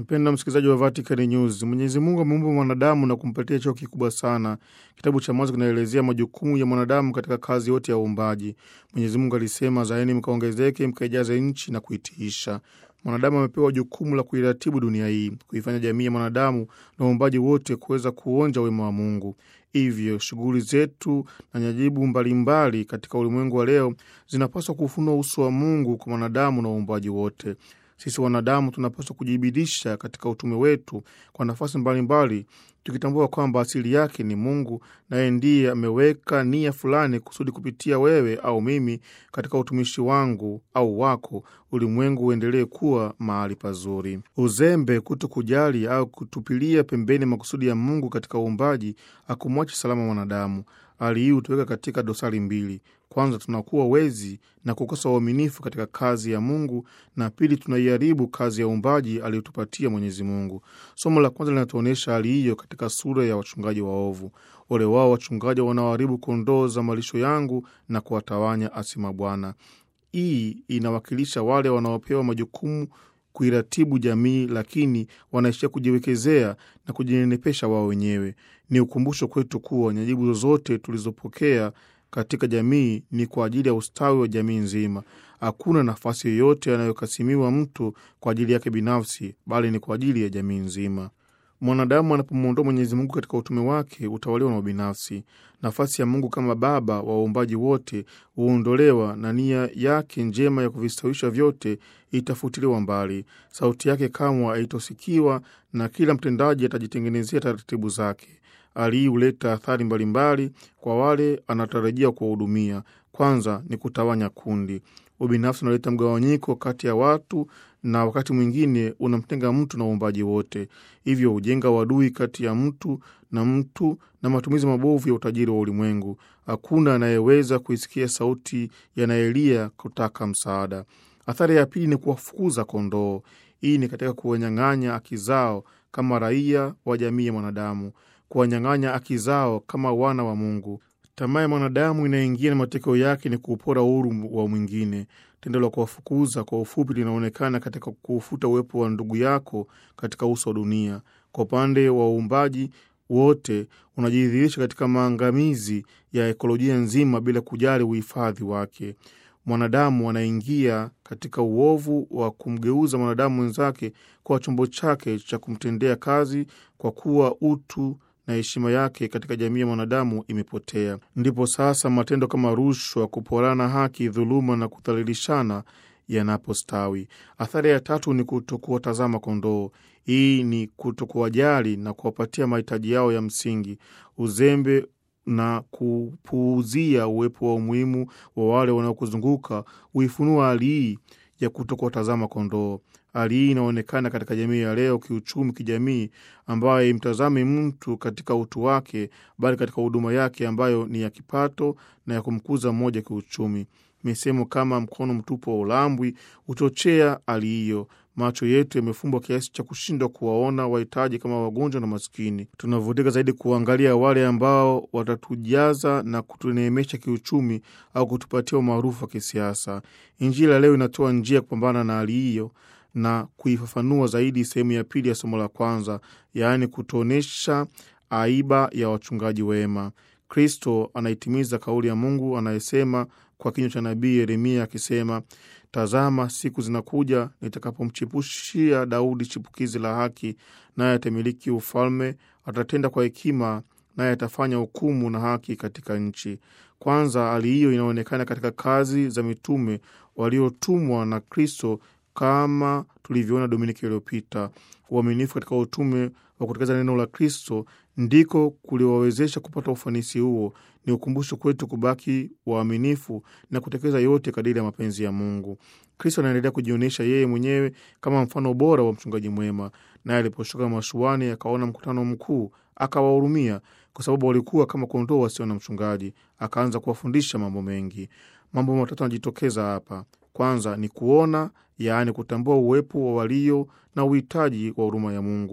Mpendwa msikilizaji wa Vatican News, Mwenyezi Mungu ameumba mwanadamu na kumpatia cheo kikubwa sana. Kitabu cha Mwanzo kinaelezea majukumu ya mwanadamu katika kazi yote ya uumbaji. Mwenyezi Mungu alisema, zaeni mkaongezeke, mkaijaze nchi na kuitiisha. Mwanadamu amepewa jukumu la kuiratibu dunia hii, kuifanya jamii ya mwanadamu na uumbaji wote kuweza kuonja wema wa Mungu. Hivyo shughuli zetu na nyajibu mbalimbali katika ulimwengu wa leo zinapaswa kufunua uso wa Mungu kwa mwanadamu na uumbaji wote. Sisi wanadamu tunapaswa kujibidisha katika utume wetu kwa nafasi mbalimbali, tukitambua kwamba asili yake ni Mungu, naye ndiye ameweka nia fulani kusudi kupitia wewe au mimi katika utumishi wangu au wako, ulimwengu uendelee kuwa mahali pazuri. Uzembe, kuto kujali au kutupilia pembeni makusudi ya Mungu katika uumbaji akumwachi salama mwanadamu. Hali hii hutuweka katika dosari mbili. Kwanza, tunakuwa wezi na kukosa uaminifu katika kazi ya Mungu, na pili, tunaiharibu kazi ya uumbaji aliyotupatia Mwenyezi Mungu. Somo la kwanza linatuonyesha hali hiyo katika sura ya wachungaji waovu. Ole wao wachungaji wanaoharibu kondoo za malisho yangu na kuwatawanya, asema Bwana. Hii inawakilisha wale wanaopewa majukumu kuiratibu jamii, lakini wanaishia kujiwekezea na kujinenepesha wao wenyewe. Ni ukumbusho kwetu kuwa nyajibu zozote tulizopokea katika jamii ni kwa ajili ya ustawi wa jamii nzima. Hakuna nafasi yoyote yanayokasimiwa mtu kwa ajili yake binafsi, bali ni kwa ajili ya jamii nzima. Mwanadamu anapomwondoa Mwenyezi Mungu katika utume wake hutawaliwa na ubinafsi. Nafasi ya Mungu kama Baba wa waumbaji wote huondolewa na nia yake njema ya kuvistawisha vyote itafutiliwa mbali. Sauti yake kamwe haitosikiwa na kila mtendaji atajitengenezea taratibu zake. Hali hii huleta athari mbalimbali kwa wale anatarajia kuwahudumia. Kwanza ni kutawanya kundi. Ubinafsi unaleta mgawanyiko kati ya watu na wakati mwingine unamtenga mtu na uumbaji wote, hivyo hujenga uadui kati ya mtu na mtu na matumizi mabovu ya utajiri wa ulimwengu. Hakuna anayeweza kuisikia sauti yanayelia kutaka msaada. Athari ya pili ni kuwafukuza kondoo. Hii ni katika kuwanyang'anya haki zao kama raia wa jamii ya mwanadamu, kuwanyang'anya haki zao kama wana wa Mungu. Tamaa ya mwanadamu inaingia na matokeo yake ni kuupora uhuru wa mwingine. Tendo la kuwafukuza kwa ufupi linaonekana katika kuufuta uwepo wa ndugu yako katika uso wa dunia. Kwa upande wa uumbaji wote unajidhihirisha katika maangamizi ya ekolojia nzima bila kujali uhifadhi wake. Mwanadamu anaingia katika uovu wa kumgeuza mwanadamu mwenzake kwa chombo chake cha kumtendea kazi, kwa kuwa utu na heshima yake katika jamii ya mwanadamu imepotea. Ndipo sasa matendo kama rushwa, kuporana haki, dhuluma na kudhalilishana yanapostawi. Athari ya tatu ni kutokuwatazama kondoo. Hii ni kutokuwajali na kuwapatia mahitaji yao ya msingi. Uzembe na kupuuzia uwepo wa umuhimu wa wale wanaokuzunguka huifunua hali hii ya kutokuwatazama kondoo. Hali hii inaonekana katika jamii ya leo, kiuchumi, kijamii, ambayo imtazame mtu katika utu wake, bali katika huduma yake ambayo ni ya kipato na ya kumkuza mmoja kiuchumi. Misemo kama mkono mtupu wa ulambwi huchochea hali hiyo. Macho yetu yamefumbwa kiasi cha kushindwa kuwaona wahitaji kama wagonjwa na maskini. Tunavutika zaidi kuangalia wale ambao watatujaza na kutuneemesha kiuchumi au kutupatia umaarufu wa kisiasa. Injili ya leo inatoa njia ya kupambana na hali hiyo na kuifafanua zaidi sehemu ya pili ya somo la kwanza, yaani kutuonyesha aiba ya wachungaji wema. Kristo anaitimiza kauli ya Mungu anayesema kwa kinywa cha nabii Yeremia akisema, Tazama, siku zinakuja nitakapomchipushia Daudi chipukizi la haki, naye atamiliki ufalme, atatenda kwa hekima, naye atafanya hukumu na haki katika nchi. Kwanza, hali hiyo inaonekana katika kazi za mitume waliotumwa na Kristo kama tulivyoona Dominiki iliyopita. Uaminifu katika utume wa kutekeleza neno la Kristo ndiko kuliwawezesha kupata ufanisi huo. Ni ukumbusho kwetu kubaki waaminifu na kutekeleza yote kadiri ya mapenzi ya Mungu. Kristo anaendelea kujionyesha yeye mwenyewe kama mfano bora wa mchungaji mwema, naye aliposhuka mashuani akaona mkutano mkuu, akawahurumia kwa sababu walikuwa kama kondoo wasio na mchungaji. Akaanza kuwafundisha mambo mengi. Mambo matatu yanajitokeza hapa. Kwanza ni kuona, yaani kutambua uwepo wa walio na uhitaji wa huruma ya Mungu.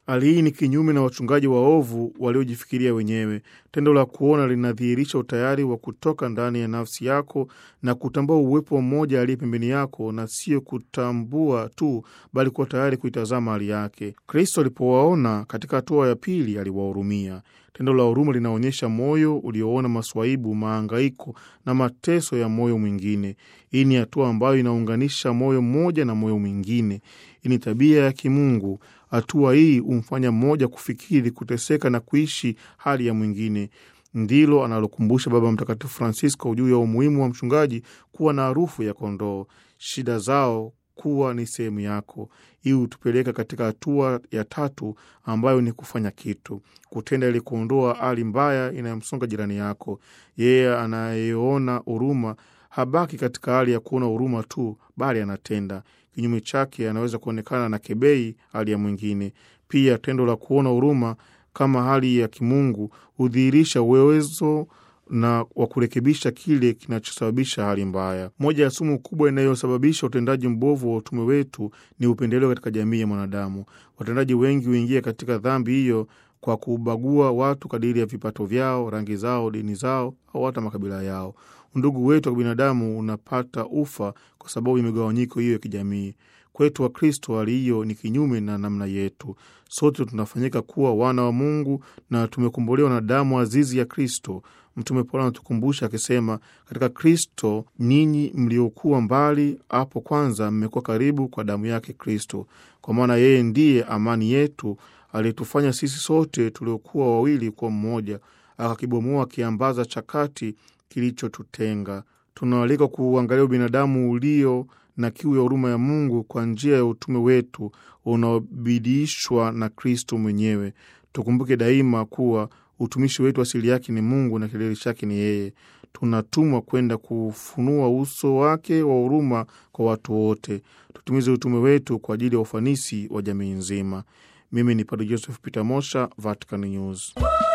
Hali hii ni kinyume na wachungaji waovu waliojifikiria wenyewe. Tendo la kuona linadhihirisha utayari wa kutoka ndani ya nafsi yako na kutambua uwepo wa mmoja aliye pembeni yako, na sio kutambua tu, bali kuwa tayari kuitazama hali yake. Kristo alipowaona katika hatua ya pili, aliwahurumia. Tendo la huruma linaonyesha moyo ulioona maswaibu, maangaiko na mateso ya moyo mwingine. Hii ni hatua ambayo inaunganisha moyo mmoja na moyo mwingine. Hii ni tabia ya kimungu. Hatua hii humfanya mmoja kufikiri, kuteseka na kuishi hali ya mwingine. Ndilo analokumbusha Baba Mtakatifu Francisco juu ya umuhimu wa mchungaji kuwa na harufu ya kondoo, shida zao kuwa ni sehemu yako. Hii hutupeleka katika hatua ya tatu ambayo ni kufanya kitu, kutenda ili kuondoa hali mbaya inayomsonga jirani yako. Yeye anayeona huruma habaki katika hali ya kuona huruma tu, bali anatenda. Kinyume chake, anaweza kuonekana na kebei hali ya mwingine. Pia tendo la kuona huruma kama hali ya kimungu hudhihirisha uwezo na wa kurekebisha kile kinachosababisha hali mbaya. Moja ya sumu kubwa inayosababisha utendaji mbovu wa utume wetu ni upendeleo katika jamii ya mwanadamu. Watendaji wengi huingia katika dhambi hiyo kwa kubagua watu kadiri ya vipato vyao, rangi zao, dini zao au hata makabila yao. Undugu wetu wa kibinadamu unapata ufa kwa sababu ya migawanyiko hiyo ya kijamii. Kwetu Wakristo, hali hiyo ni kinyume na namna yetu. Sote tunafanyika kuwa wana wa Mungu na tumekombolewa na damu azizi ya Kristo. Mtume Paulo anatukumbusha akisema, katika Kristo ninyi mliokuwa mbali hapo kwanza mmekuwa karibu kwa damu yake Kristo, kwa maana yeye ndiye amani yetu, aliyetufanya sisi sote tuliokuwa wawili kuwa mmoja, akakibomoa kiambaza cha kati kilichotutenga. Tunaalika kuangalia ubinadamu ulio na kiu ya huruma ya Mungu kwa njia ya utume wetu unaobidiishwa na Kristo mwenyewe. Tukumbuke daima kuwa utumishi wetu asili yake ni Mungu na kilele chake ni yeye. Tunatumwa kwenda kufunua uso wake wa huruma kwa watu wote. Tutimize utume wetu kwa ajili ya ufanisi wa jamii nzima. Mimi ni Padre Joseph Peter Mosha, Vatican News.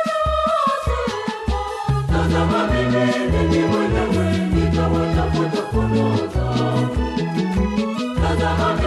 Tazama mimi mimi mwenyewe nitawatafuta kondoo zangu. Tazama